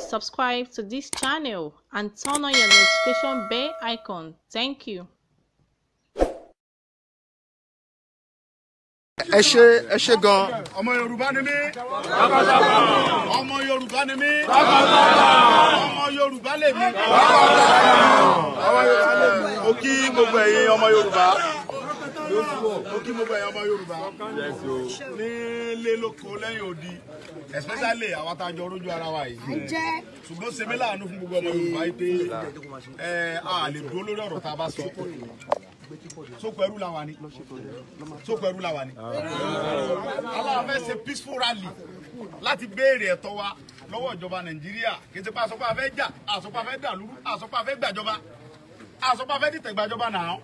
subscribe to this channel and turn on your notification bell icon. Thank you. ẹ ṣe ẹ ṣe gan ọmọ yorùbá ni mí ọmọ yorùbá ni mí ọmọ yorùbá lè mí mo kí gbogbo ẹ̀yin ọmọ yorùbá mo kí gbogbo ẹ̀yin ọmọ yorùbá nílé lóko lẹ́yìn odi especially àwọn tá a jọ rójú ara wa yìí ṣùgbọ́n ṣe mí láàánú fún gbogbo ọmọ yorùbá yìí pé ẹ a lè dúró lórí ọ̀rọ̀ tá a bá sọ sóko ẹrú la wà ní sóko ẹrú la wà ní. aláwọ̀ fẹ́ ṣe peaceful rally láti béèrè ẹ̀tọ́ wa lọ́wọ́ ìjọba nàìjíríà kì í ṣe pé àsopá fẹ́ jà àsopá fẹ́ dàlúrú àsopá fẹ́ gbàjọba àsopá fẹ́ dìtẹ̀ gbàjọba náà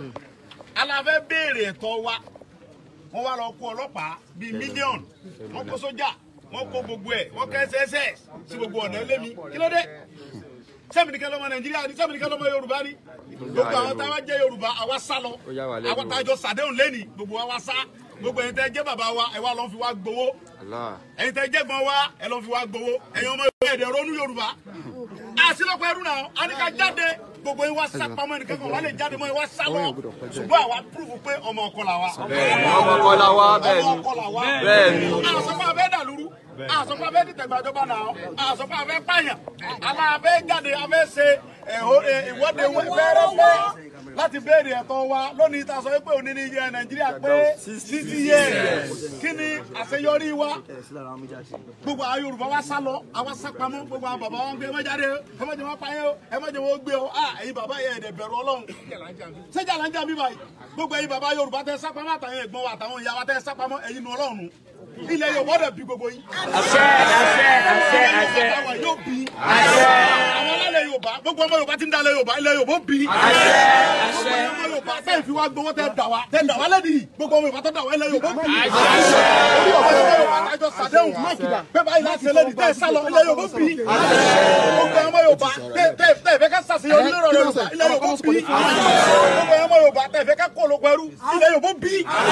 aláwọ̀ fẹ́ béèrè ẹ̀tọ́ wa wọ́n wá lọ kó ọlọ́pàá bíi mílíọ̀nù wọ́n kó sójà wọ́n kó gbogbo ẹ̀ wọ́n kẹ́ sss sí gbogbo ọ̀nà ẹlẹ́mi kí ló dé sẹ́mìnìkẹ́ lọ́mọ nàìjíríà ni sẹ́mìnìkẹ́ lọ́mọ yorùbá ni gbogbo àwọn táwa jẹ́ yorùbá àwa sá lọ àwọn tájọ sàdéhùn lẹ́nì gbogbo wa sá gbogbo ẹ̀yin tẹ́ jẹ́ bàbá wa ẹ̀ wá lọ́n fi wá gbowó ẹ̀yin tẹ́ jẹ́ gbọ́n wa ẹ̀ lọ́n fi wá gbowó ẹ̀yin ọmọ yorùbá ẹ̀dẹ̀ ronú yorùbá àsìlọ́pọ̀ ẹrú náà a ní ká jáde gbogbo yín wá sá pamọ́ ẹnìkan kan wà lè jáde mọ́ ẹ wá sá lọ ṣùgbọ́n àwa púrúfù pé ọmọ ọkọ là wa ọmọ ọkọ la wá bẹ́ẹ̀ ọmọ ni ọkọ là wa bẹ́ẹ̀ ni àsọpọ̀ abẹ́ dàlúrú àsọpọ̀ abẹ́ dìtẹ̀gbàjọba náà àsọpọ̀ abẹ́ pààyàn aláàbẹ̀ jáde abẹ́ ṣe ẹ̀hó- ẹ̀, ìwọ́de fẹ́rẹ́fẹ́ láti béèrè ẹ̀tọ́ wa lónìí tá a sọ pé òní ní iye nàìjíríà pé sixty years kí ni àṣeyọrí wa gbogbo àwọn yorùbá wa sá lọ àwa sá pamọ́ gbogbo àwọn bàbá wa ń gbé ẹ má jáde o ẹ má jẹ wọn pa yẹn o ẹ má jẹ wọn gbé o ah ẹ̀yin bàbá yẹn ẹ̀dẹ̀ bẹ̀rù ọlọ́run sẹ́jà là ń jà mí báyìí gbogbo ẹ̀yin bàbá yorùbá tẹ sá pamọ́ àtàwọn ẹ̀gbọ́n wa àtàwọn ìyá wa tẹ sá pamọ́ ẹ̀yin nu ọlọ́run ilẹ̀ yorùbá dẹ̀ bí gbogbo yín. àṣẹ àṣẹ àṣẹ àṣẹ yóò bí. àṣẹ àwọn alálẹ̀ yorùbá gbogbo ọmọ yorùbá ti ń dalẹ̀ yorùbá ilẹ̀ yorùbá ó bí. àṣẹ àṣẹ ọmọ yorùbá tẹ̀ fi wá gbowó tẹ̀ dà wá tẹ̀ dà wá lẹ́dí gbogbo ọmọ yorùbá tó dà wá ilẹ̀ yorùbá ó bí. àṣẹ orí ọmọ yorùbá tájọ sàdéhùn mákìdá bẹ́ẹ̀ báyìí láti ṣe lẹ́dí tẹ̀ sálọ ilẹ̀ yorùbá ó bí. gbogbo ọmọ yorùbá tẹ̀ tẹ̀ tẹ̀ fẹ́ ká sàṣeyọrí lórí ọ̀rọ̀ yorùbá ilẹ̀ yorùbá ó bí. gbogbo ọmọ yorùbá tẹ̀ fẹ́ ká kó olóko ẹrú ilẹ̀ yorùbá ó bí.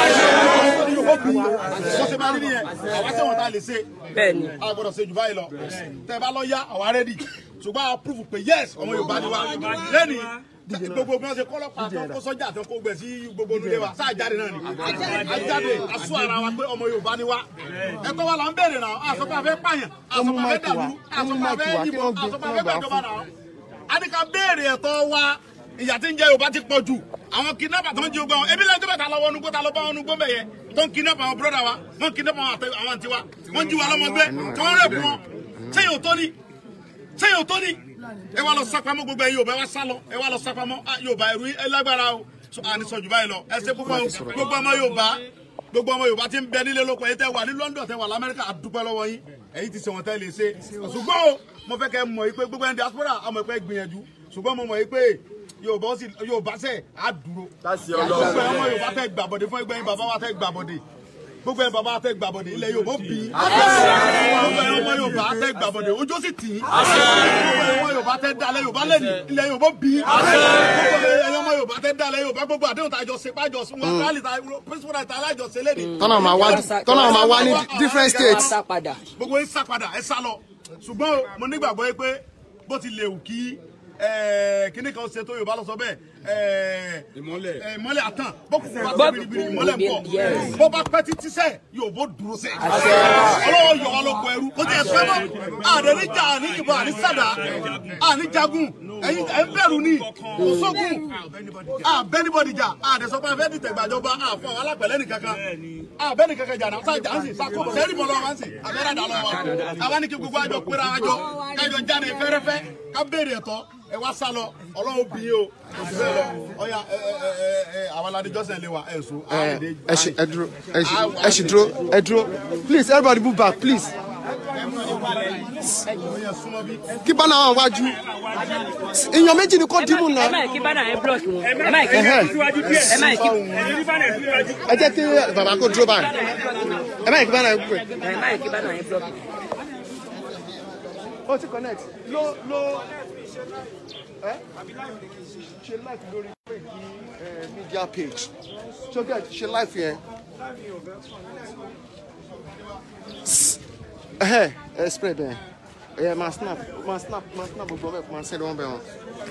ilẹ̀ yorùbá ó bí. bó ṣe máa rí nìyẹn àwa sẹ́wọ̀n tá a lè ṣe bẹ́ẹ̀ni a gbọ́dọ̀ ṣe jù báyìí lọ tẹ́ bá lọ yá àwa rẹ́dì ṣùgbọ́n a prove pé yes ọmọ yorùbá ni wa lẹ́ni gbogbo bí wọ́n ṣe kọ́lọ́pàá tó kó sọ́jà tó kó gbẹ̀ sí gbogbo onúlé wa sáà jáde náà ni a jáde a sún ara wa pé ọmọ yorùbá ni wa ẹ̀tọ́ wa là ń béèrè náà àsọpọ̀ àfẹ́ pààyàn àsọpọ̀ àfẹ́ dàlú àsọpọ̀ àfẹ́ yìnbọn àsọpọ̀ àfẹ́ gbàjọba náà a ní ká béèrè ẹ̀tọ́ wa ìyà tí ń jẹ yorùbá ti pọ̀ jù àwọn kidnapper tó ń jí ogbà wọn ebi lẹ́jọ́ bẹ̀ta lọ́wọ́ onugbó ta ló bá onugbó bẹ̀ yẹ tó ń kidnap àwọn broda wa wọ́n kidnap àwọn àtẹ- àwọn àǹtí wa wọ́n jí wa lọ́mọgbé tí wọ́n rẹ̀ fún wọn sẹ́yìn ò tó ní sẹ́yìn ò tó ní ẹ wá lọ sápamọ́ gbogbo ẹ yorùbá ẹ wá sá lọ ẹ wá lọ sápamọ́ ah, yorùbá ẹrú ẹ lágbára o So, à ní sọjù báyìí lọ ẹ ṣe púpọ̀ o. gbogbo ọmọ yorùbá gbogbo ọmọ yorùbá ti ń bẹ nílé lóko ẹ tẹ wà ní london tẹ wà lamẹríkà àdúpẹ́ lọ́wọ́ yín ẹ̀yin ti ṣèwọ̀n tẹ́ lè ṣe ṣùgbọ́n o mo fẹ́ kẹ́ mọ̀ yìí pé gbogbo ẹni diaspora àmọ̀ pé gbìyànjú ṣùgbọ́n mo mọ̀ yìí pé yorùbá ó sì yorùbá sẹ̀ á dúró láti gbogbo ọlọ́run ẹ̀ ọmọ yorùbá tẹ gbàbọ̀dé fún ẹgbẹ́ yín bàbá wa tẹ gbàbọ̀dé gbogbo ẹ̀ bàbá wa tẹ gbàbọ̀dé ilẹ̀ yorùbá ó bí gbogbo ẹ̀ ọmọ yorùbá tẹ gbàbọ̀dé ojú ó sì tì í gbogbo ẹ̀ ọmọ yorùbá tẹ dalẹ̀ yorùbá lẹ́nu ilẹ̀ yorùbá ó bí gbogbo ẹ̀ ọmọ yorùbá tẹ dalẹ̀ yorùbá gbogbo àdéhùn tá a jọ ṣe pàjọ sún wọn rálì tá principal right tá a lájọ ṣe lẹ́nu tọ́nà máa wá tọ́nà máa wá ní different states sá padà gbogbo yín sá padà ẹ sá lọ ṣùgbọ́n o, mo nígbàgbọ́ yìí pé bó ti lè wù kí eh, kíní kan ṣe tó yorùbá lọ sọ bẹ́ẹ̀ ìmọ́lẹ̀ ìmọ́lẹ̀ àtàn bọ́kùnkùn bá ṣe biribiri ìmọ́lẹ̀ ń bọ̀ Yes. bó bá pẹ́ títí sẹ́ yóò bó dúró sẹ́ ọlọ́wọ́ yọ ọ́ lóko ẹrú kó tẹ̀ pẹ́ mọ́ àdé níjà àní ìbọn àní sàdá àní jagun ẹ̀yin ẹ̀ ń bẹ̀rù ní kò sógun àbẹ́nibọ̀dì jà àdé sọ pé afẹ́ dìtẹ̀ gbàjọba àfọ àwọn alápẹ̀lẹ́ nìkankan àbẹ́ni kankan jà náà sáà jà ń sìn sáà kó sẹ́ẹ̀rì bọ̀ lọ́wọ́ ń sìn abẹ́rẹ́ dà lọ́wọ́ àwa ní kí gbogbo àjọ péra àjọ kájọ jáde fẹ́rẹ́fẹ́ ká béèrè ẹ̀tọ́ ẹ wá sá lọ ọlọ́run bí yín o òsì bẹ́ẹ̀ lọ ọ̀ya ẹ ẹ ẹ ẹ àwọn aládé jọ́sẹ̀ lé wa ẹ̀ sùn. ẹ ẹ ṣe ẹ dúró ẹ ṣe ẹ ṣe dúró ẹ dúró please everybody move back please kí bánà wà wájú èèyàn méjì ni kò dìbò náà ẹ má kí bánà ẹ blọọkì wọn ẹ má kí Ẹhẹ́. ẹ má kí ẹ jẹ́ kí bàbá kò dúró báyìí ẹ má yẹ kí bánà ẹ pè. ẹ má kí bánà ẹ blọọkì. ó ti connect ló ló ẹ ṣe live lórí page ẹ media page so get ṣe live yẹn. ẹhẹ ẹ spray bẹ́ẹ̀ ẹ máa snap máa snap máa snap gbogbo ọbẹ̀ máa sẹ́ni wọ́n bẹ̀ wọ́n.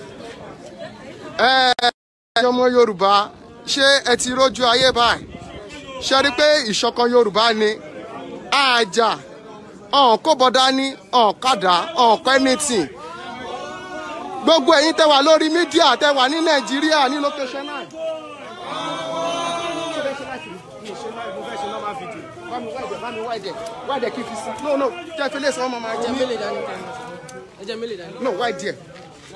ẹ ẹ ọmọ yorùbá ṣé ẹ ti rójú ayé báyìí ṣe rí i pé ìṣọ̀kan yorùbá ni àjà ọ̀n kó bọ́dá ní ọ̀n kàdá ọ̀n kọ́ anything gbogbo ẹ̀yin tẹ́ wà lórí mídíà tẹ́ wà ní nàìjíríà ní location náà. wáìdẹ̀ kí n fi sí no no jẹ́ fi lè sọ ọmọ máa jẹ́ mélòó dání tẹ̀lé ẹjẹ mélòó dání. no wide there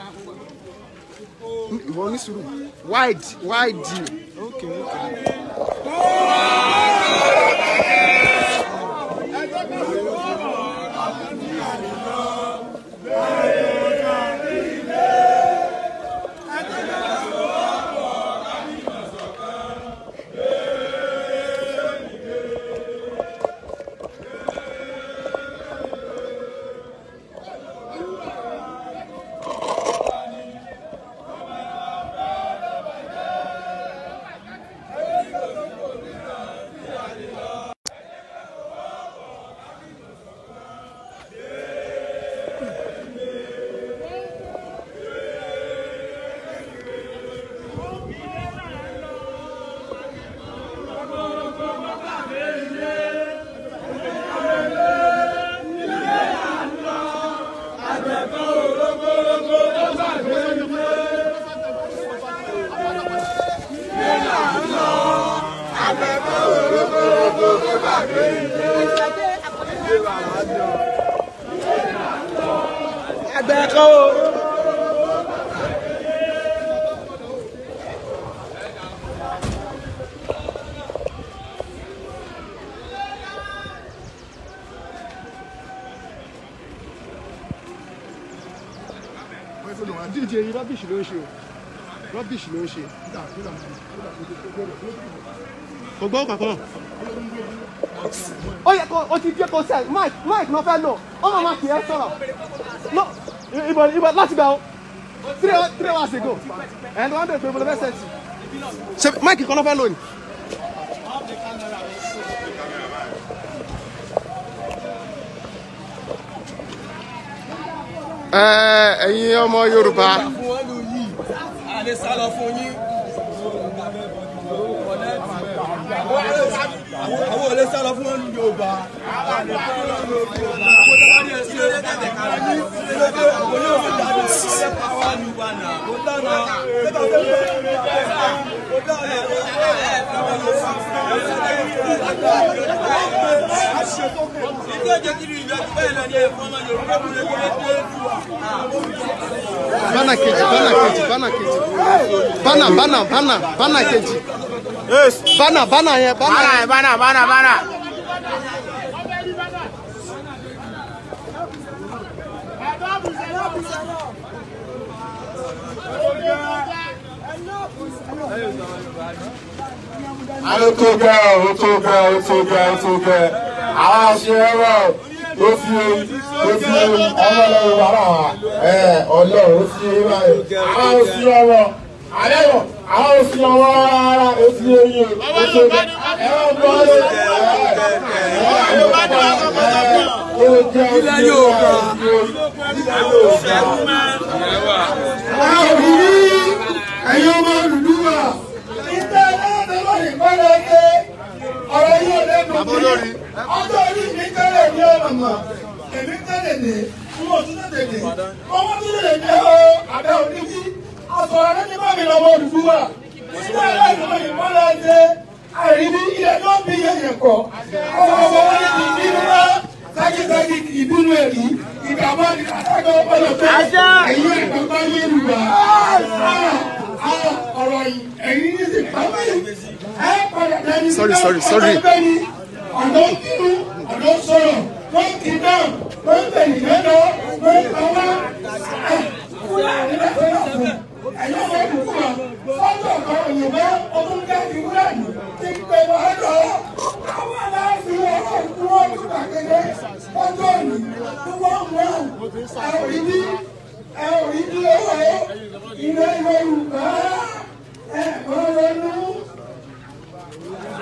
ìwọ ní sùúrù wide wide okay okay. àgbẹ̀ kan o. díje yìí rọ́bìṣì ló ń ṣe o rọ́bìṣì ló ń ṣe. kò gbọ́ kankan. ó yẹ kó o ti jẹ́ kó sẹ́ mike mike náà fẹ́ lò ó máa ma kì í sọ̀rọ̀ no ìbọn ìbọn láti gbà ó three three hours ago and one day pẹ̀lú ẹsẹ̀ tì. ṣe mike kan náà fẹ́ lò ní. ẹ ẹ̀yin ọmọ yorùbá àlè sálọ fún yín. àwọn olè sálọ fún wọn yorùbá. bánà kejì bánà kejì bánà kejì bánà bánà bánà bánà kejì bánà bánà yẹn bánà yẹn. bánà bánà bánà. ó tó gẹ́ ó tó gẹ́ ó tó gẹ́ ó tó gẹ́ àwọn aṣèrò ó fi ó fi ọmọ ọlọ́run bàbá wa ẹ ọlọ́run ó fi báyìí àwọn ò sí ọmọ àlẹ́wọ̀ àwọn ò sí ọmọ rárá ó fi eyín ó tó gẹ́ ẹ wọ́n gbọ́ lé ẹ ẹ ẹ ó jẹ́ ilẹ̀ yóò gbà ilẹ̀ yóò gbà. àwọn òbí ẹ̀yin ọmọ Odùduwà ìgbà ẹlẹ́dẹ̀ẹ́ lónìí gbọ́dọ̀ ṣe ọ̀rọ̀ yóò lẹ́nu bí ọjọ́ orí mi tẹ́lẹ̀ ní ọ̀nà mọ̀ èmi tẹ́lẹ̀ ní fún òtún tẹ́lẹ̀ ní ọmọ tó lè ní ọ abẹ́ òní bí ọ̀sọ̀rọ̀ lẹ́ni bá mi lọ́mọ Odùduwà ìgbà ẹlẹ́dẹ̀ẹ́ lónìí gbọ́dọ̀ ṣe àìríbí ilẹ̀ tó bí yẹ̀yẹ̀ kọ́ ọmọ ọmọ wọn ní ìbínú wá sákìsákì ìbínú ẹ̀rí ìgbàgbọ́ ìgbàgbọ́ ọ̀pọ̀lọpọ̀ pé ẹ̀yin ẹ̀gbọ́n Yorùbá ọ̀rọ̀ yìí ẹ̀yin ní ti pàmò ẹ̀ padà dání. Sorry, sorry, sorry. ọ̀dọ́ kírun ọ̀dọ́ sọ̀rọ̀ wọ́n ti dáhùn wọ́n tẹ̀lé lọ́dọ̀ wọ́n pa wá. ẹ̀yin ọmọ ìdúgbò wa ọjọ́ kan òyìnbó ọdún káàkiri wúlàní ti pè wá lọ. àwọn aláàbí ọ̀rọ̀ ìdúró nígbà kéde ọjọ́ òní tí wọ́n mú ẹ̀ ẹ̀ rí bí ẹ̀ rí bí owó ilé Yorùbá ẹ̀ kọ́ lọ́nu.